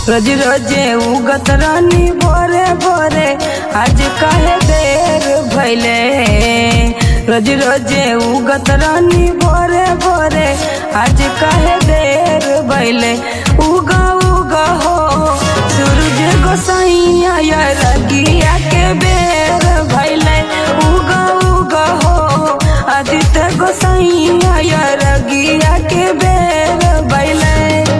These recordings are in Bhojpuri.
रोज रोजे उगत रानी भोरे भोरे आज काहे देर भैले रोज रोजे उगत रानी भोरे भोरे आज काहे देर भैले उगा उगा हो सूरज गोसाइया या रगिया के बेर भैले उगा उगा हो आदित्य गोसाइया या रगिया के बेर भैले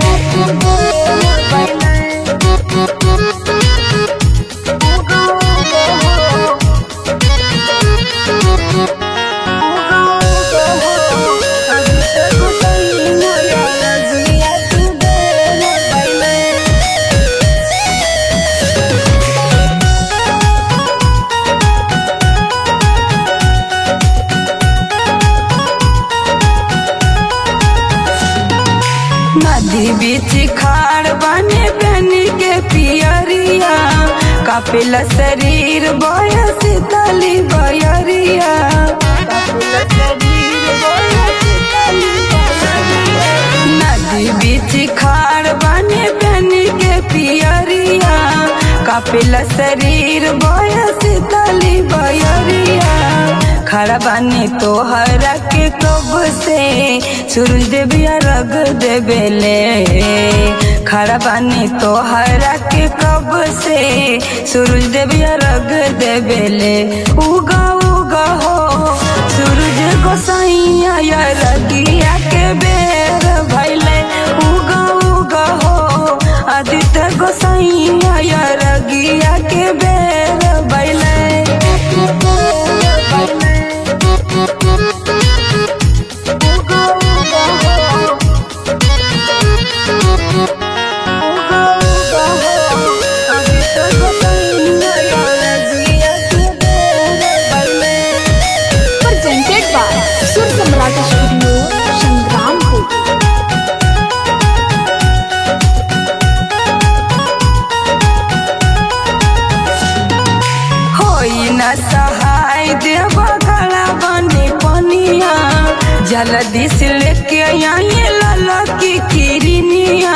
नदी बीच खाड़ बने बनी के पियरिया कपिल शरीर बयस तली बयरिया नदी बीच खाड़ बने बनी के पियरिया कपिल शरीर बयस तली बयरिया खड़ा बानी तोहरा के कब से सूरज देविया रग देवेले खड़ा बानी तोहरा के कब से सूरज देविया रग देवेले उगा उगा हो सूरज गोसाइया या रगिया के बेर भैले उगा उगा हो आदित्य गोसाइया या रगिया के बेर भैले presented by Sur Samrat Studio, Sangrampur. होई न सहाय देव गला बने पनिया जल्दी से लेके आई लाला की किरनिया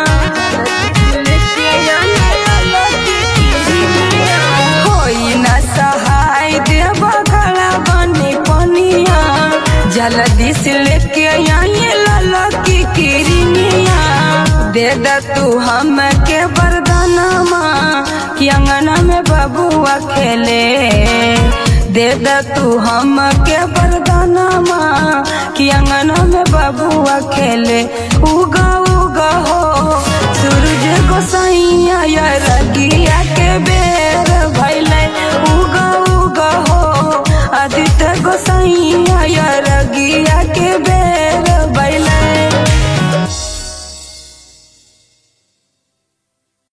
होई न सहाय देव गला बने पनिया जल्दी से लेके आई लाला की किरनिया दे द तू हम के वरदानमा कि अंगना में बबुआ खेले दे द तू हम के वरदानमा कि अंगना में बबुआ खेले उगा उगा हो सूरज गोसाइया या रगिया के बेर